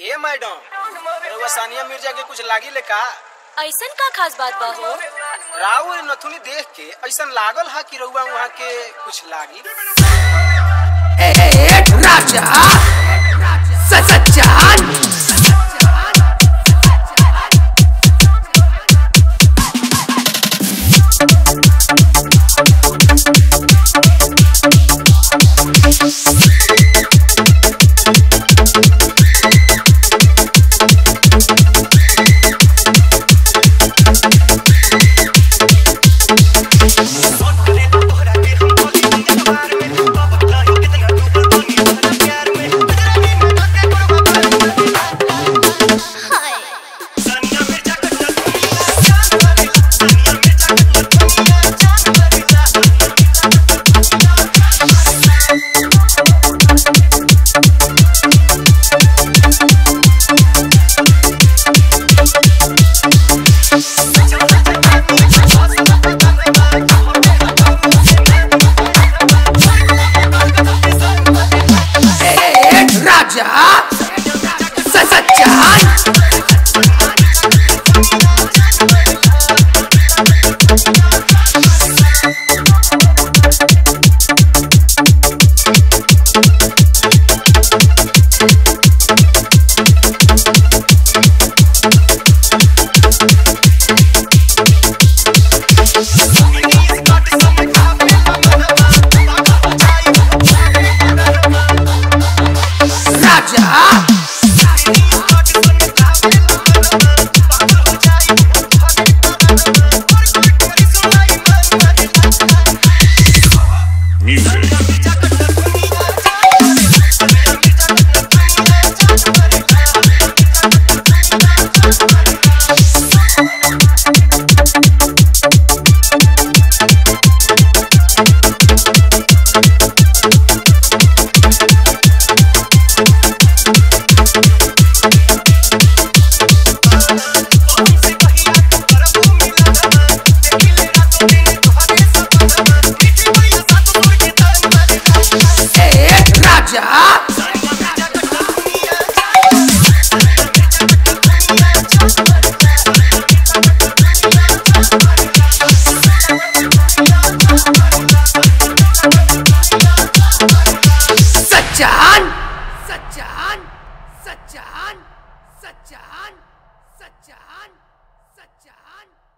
ए madam रउआ सानिया मिर्जा के कुछ लागी ले का ऐसन का खास बात बा हो राव और नथुनी देख के ऐसन लागल हा कि रउआ वहाँ के कुछ लागी राजा सच्चान राजा सच्चान राजा राजा सच्चान सच्चान सच्चान सच्चान सच्चान सच्चान